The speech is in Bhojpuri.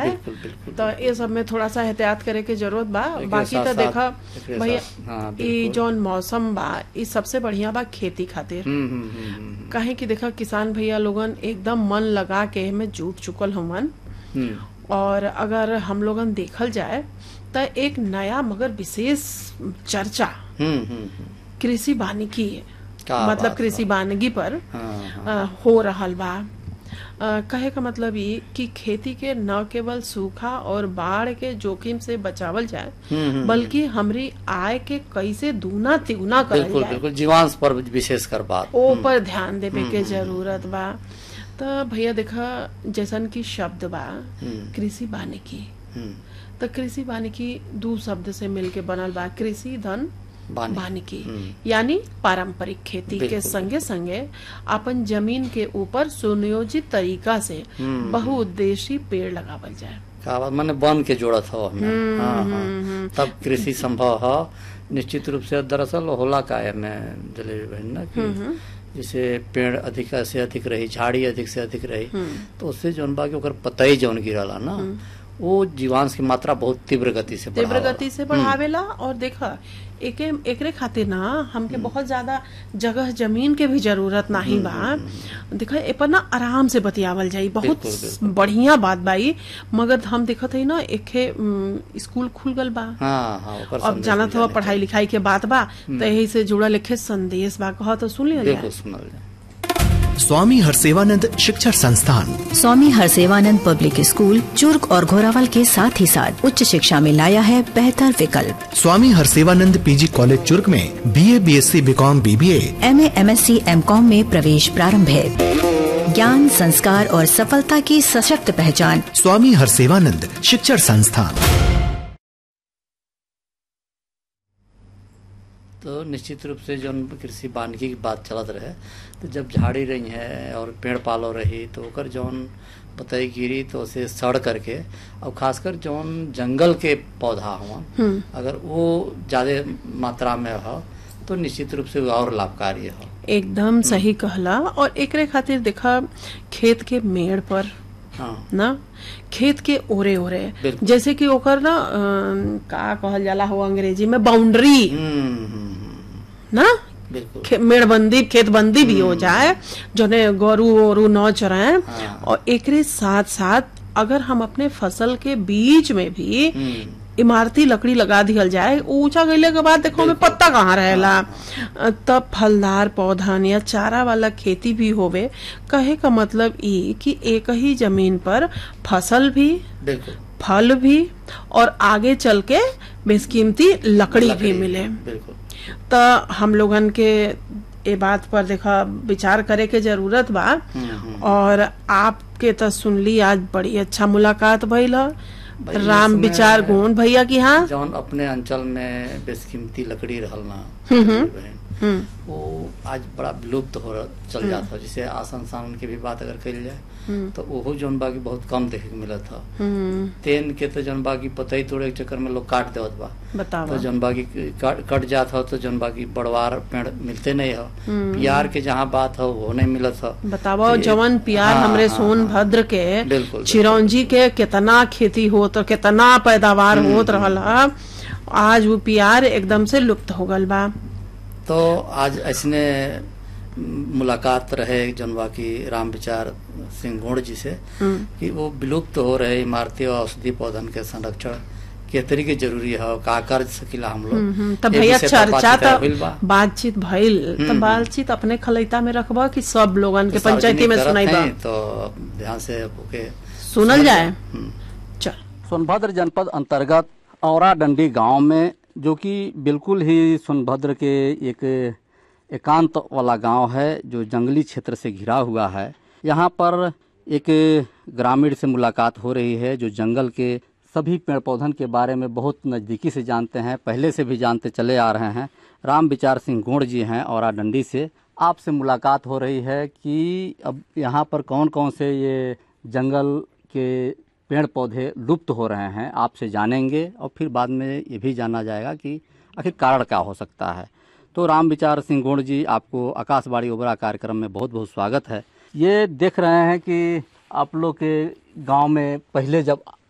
जाए बिल्कुल बिल्कुल तो ये सब में थोड़ा सा एहतियात करे के जरूरत बा एकरे बाकी तो साथ-साथ- देखा एकरे भैया साथ- हाँ, ई बिल्कुल। जौन मौसम बा ई सबसे बढ़िया बा खेती खातिर हम्म हम्म हम्म, हम्म काहे कि देखा किसान भैया लोगन एकदम मन लगा के में जुट चुकल हमन हम्म और अगर हम लोगन देखल जाए तो एक नया मगर विशेष चर्चा हम्म हम्म हम्म, कृषि वानिकी का मतलब बात कृषि वानिकी पर हाँ हाँ अ, हो रहल बा अ, कहे का मतलब ई कि खेती के न केवल सूखा और बाढ़ के जोखिम से बचावल जाए हम्म, हम्म, बल्कि हमरी आय के कैसे दूना तिगुना करल बिल्कुल जाए बिल्कुल जीवांश पर विशेष कर बात ओ पर ध्यान देवे के जरूरत बा तो भैया देखा जैसन की शब्द बा हम्म, कृषि वानिकी हम्म, तो कृषि वानिकी दू शब्द से मिलके बनल बा कृषि धन वानिकी। वानिकी हम्म। यानी पारंपरिक खेती के बिल्कुल। संगे संगे अपन जमीन के ऊपर सुनियोजित तरीका से हम्म। बहुउद्देशीय पेड़ लगावल जाए का बात माने बन के जोड़त हो हमें हाँ हाँ तब कृषि संभव हो निश्चित रूप से दरअसल होला का है मैं जलेबी बहन ना कि जैसे पेड़ अधिक से अधिक रही झाड़ी अधिक से अधिक रही तो उससे जौन बा कि ओकर पतई जौन गिरला ना वो जीवांश की मात्रा बहुत तीव्र गति से तीव्र बढ़ावला। गति से बढ़ावेला और देखा एके एकरे खातिर ना हमके बहुत ज्यादा जगह जमीन के भी जरूरत नहीं बा देखा ए पर ना आराम से बतियावल जाई बहुत बिल्कुल, बढ़िया बात बाई मगर हम देखत हई ना एके उम, स्कूल खुल गल बा हाँ हाँ ओकर अब संदेश जानत मिले हुआ नहीं। पढ़ाई लिखाई के बात बा तो यही से जुड़ल लिखे संदेश बा कह तो सुन लिया बिल्कुल सुनल जाए स्वामी हरसेवानंद शिक्षण संस्थान स्वामी हरसेवानंद पब्लिक स्कूल चुर्क और घोरावल के साथ ही साथ उच्च शिक्षा में लाया है बेहतर विकल्प स्वामी हरसेवानंद पीजी कॉलेज चुर्क में BA BSc BCom BBA M A M S C MCom में प्रवेश प्रारंभ है ज्ञान संस्कार और सफलता की सशक्त पहचान स्वामी हरसेवानंद शिक्षण संस्थान तो निश्चित रूप से जौन कृषि वानिकी की बात चलत रहे तो जब झाड़ी रही है और पेड़ पालो रही तो ओकर जौन पतई गिरी तो उसे सड़ करके और खासकर जौन जंगल के पौधा हुआ अगर वो ज्यादा मात्रा में हो तो निश्चित रूप से वो और लाभकारी हो एकदम सही कहला और एकरे खातिर देखा खेत के मेड़ पर हाँ ना खेत के ओरे ओरे बिल्कुल। जैसे कि ओकर ना अम, का कहल जाला हो अंग्रेजी में बाउंड्री हम्म हम्म, हम्म, ना बिल्कुल खे- मेड़बंदी खेतबंदी भी हो जाए जोने गोरू ओरू न चराए हाँ। और एकरे साथ साथ अगर हम अपने फसल के बीच में भी हम्म, इमारती लकड़ी लगा दिहल जाए ऊंचा गईले के बाद देखो हमें पत्ता कहाँ रहेला तब फलदार पौधन या चारा वाला खेती भी होवे कहे का मतलब ई कि एक ही जमीन पर फसल भी बिल्कुल फल भी और आगे चल के बेशकीमती लकड़ी, भी मिले बिल्कुल तो हम लोगन के ए बात पर देखा विचार करे के जरूरत बा और आपके तो सुनली आज बड़ी अच्छा मुलाकात भइल ह। भाई, राम इसमें- विचार गोंड भैया की हाँ जौन अपने अंचल में बेशकीमती लकड़ी रहल ना बहन, वो आज बड़ा विलुप्त हो रह- चल जाता है जैसे आसन सावन की भी बात अगर कही जाए तो ओहो जौन बाकी बहुत कम देखे के मिलत था तेन के तो जौन बाकी पतई तोड़े के चक्कर में लोग काट देवत बा बतावा तो जौन बाकी काट कट जात हो तो जौन बाकी बड़वार पेड़ मिलते नहीं हो प्यार के जहाँ बात हो वो नहीं मिलत हो बतावा ये- जवन प्यार हाँ, हमरे हाँ, सोनभद्र के बिल्कुल, चिरौंजी के कितना खेती होत और कितना पैदावार होत रहल ह आज वो प्यार एकदम से लुप्त हो गल बा तो आज ऐसने मुलाकात रहे जौन बाकी राम विचार सिंह गोड़ जी से कि वो विलुप्त हो रहे इमारती और औषधि पौधन के संरक्षण के तरीके जरूरी है का कर सकिला हम लोग तब ए भैया विषय पर चर्चा बातचीत होइल बा। तो बातचीत भइल तो बातचीत अपने खलैता में रखबा कि सब लोगन के पंचायती में सार्वजनिक सुनाई करत बा हैं, तो ध्यान से ओके सुनल जाए हम्म। चल सोनभद्र जनपद अंतर्गत औरा डंडी गांव में जो कि बिल्कुल ही सोनभद्र के एक एकांत वाला गांव है जो जंगली क्षेत्र से घिरा हुआ है यहाँ पर एक ग्रामीण से मुलाकात हो रही है जो जंगल के सभी पेड़ पौधन के बारे में बहुत नज़दीकी से जानते हैं पहले से भी जानते चले आ रहे हैं राम विचार सिंह गोड़ जी हैं औरा डंडी से आपसे मुलाकात हो रही है कि अब यहाँ पर कौन कौन से ये जंगल के पेड़ पौधे लुप्त हो रहे हैं आपसे जानेंगे और फिर बाद में ये भी जाना जाएगा कि आखिर कारण क्या हो सकता है तो राम विचार सिंह गोड़ जी आपको आकाशवाणी ओबरा कार्यक्रम में बहुत बहुत स्वागत है ये देख रहे हैं कि आप लोग के गांव में पहले जब